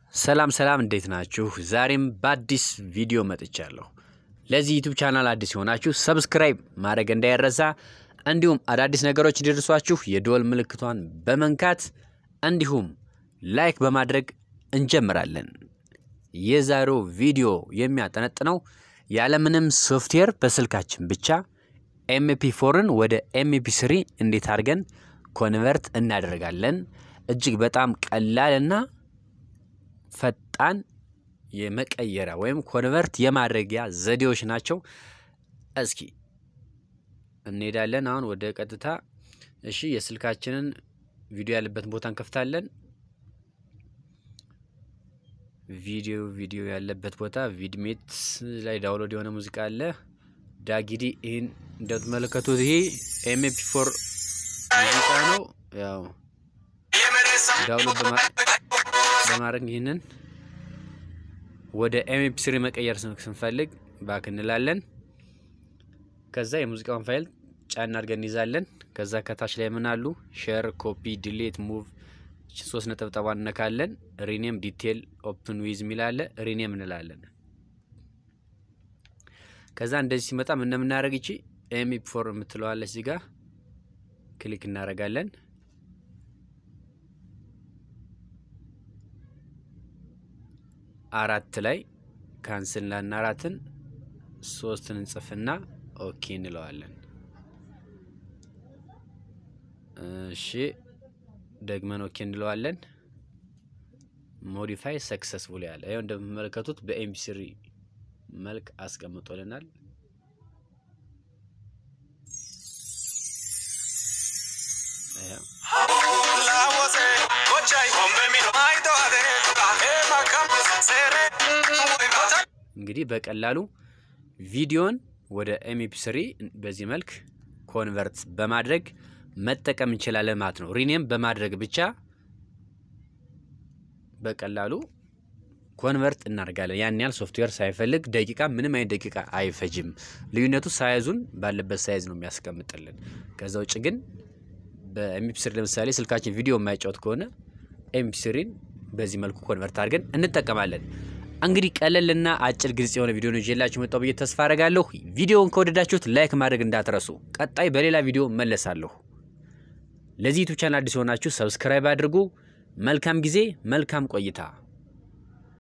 ሰላም ሰላም እንዴት ናችሁ? ዛሬም በአዲስ ቪዲዮ መጥቻለሁ። ለዚህ ዩቱብ ቻናል አዲስ የሆናችሁ ሰብስክራይብ ማድረግ እንዳይረሳ፣ እንዲሁም አዳዲስ ነገሮች እንዲደርሷችሁ የደወል ምልክቷን በመንካት እንዲሁም ላይክ በማድረግ እንጀምራለን። የዛሬው ቪዲዮ የሚያጠነጥነው ያለምንም ሶፍትዌር በስልካችን ብቻ ኤምፒ ፎርን ወደ ኤምፒ ስሪ እንዴት አድርገን ኮንቨርት እናደርጋለን። እጅግ በጣም ቀላልና ፈጣን የመቀየሪያ ወይም ኮንቨርት የማድረጊያ ዘዴዎች ናቸው። እስኪ እንሄዳለን አሁን ወደ ቀጥታ። እሺ የስልካችንን ቪዲዮ ያለበትን ቦታ እንከፍታለን። ቪዲዮ ቪዲዮ ያለበት ቦታ ቪድሜት ላይ ዳውንሎድ የሆነ ሙዚቃ አለ። ዳጊዲ ይህን እንደምትመለከቱት ይሄ ኤምፒ ፎር ሙዚቃ ነው። ያው ዳውንሎድ በማድረግ ይህንን ወደ ኤምፒ ስሪ መቀየር ስንፈልግ ባክ እንላለን። ከዛ የሙዚቃውን ፋይል ጫና አድርገን እንይዛለን። ከዛ ከታች ላይ ምን አሉ ሼር፣ ኮፒ፣ ዲሌት፣ ሙቭ ሶስት ነጠብጣባ እነካለን። ሪኔም ዲቴል ኦፕን ዊዝ የሚል አለ። ሪኔም እንላለን። ከዛ እንደዚህ ሲመጣ ምን እንደምናደርግ ይቺ ኤምፒ ፎር የምትለዋለች እዚህ ጋር ክሊክ እናደርጋለን። አራት ላይ ካንስል ላና አራትን ሶስትን እንጽፍና ኦኬ እንለዋለን። እሺ ደግመን ኦኬ እንለዋለን። ሞዲፋይ ሰክሰስፉል ያለ ይኸው እንደምትመለከቱት በኤምፒ ስሪ መልክ አስቀምጦልናል። እንግዲህ በቀላሉ ቪዲዮን ወደ ኤምፒ ስሪ በዚህ መልክ ኮንቨርት በማድረግ መጠቀም እንችላለን ማለት ነው። ሪኔም በማድረግ ብቻ በቀላሉ ኮንቨርት እናደርጋለን። ያን ያህል ሶፍትዌር ሳይፈልግ ደቂቃ ምንም አይነት ደቂቃ አይፈጅም። ልዩነቱ ሳይዙን ባለበት ሳይዝ ነው የሚያስቀምጥልን። ከዛ ውጭ ግን በኤምፒ ስሪ ለምሳሌ ስልካችን ቪዲዮ የማይጫወት ከሆነ ኤምፒ ስሪን በዚህ መልኩ ኮንቨርት አድርገን እንጠቀማለን። እንግዲህ ቀለልና አጭር ግልጽ የሆነ ቪዲዮ ነው ይዤላችሁ መጣሁ ብዬ ተስፋ አደርጋለሁ። ቪዲዮውን ከወደዳችሁት ላይክ ማድረግ እንዳትረሱ። ቀጣይ በሌላ ቪዲዮ መለሳለሁ። ለዚህ ዩቱብ ቻናል አዲስ የሆናችሁ ሰብስክራይብ አድርጉ። መልካም ጊዜ፣ መልካም ቆይታ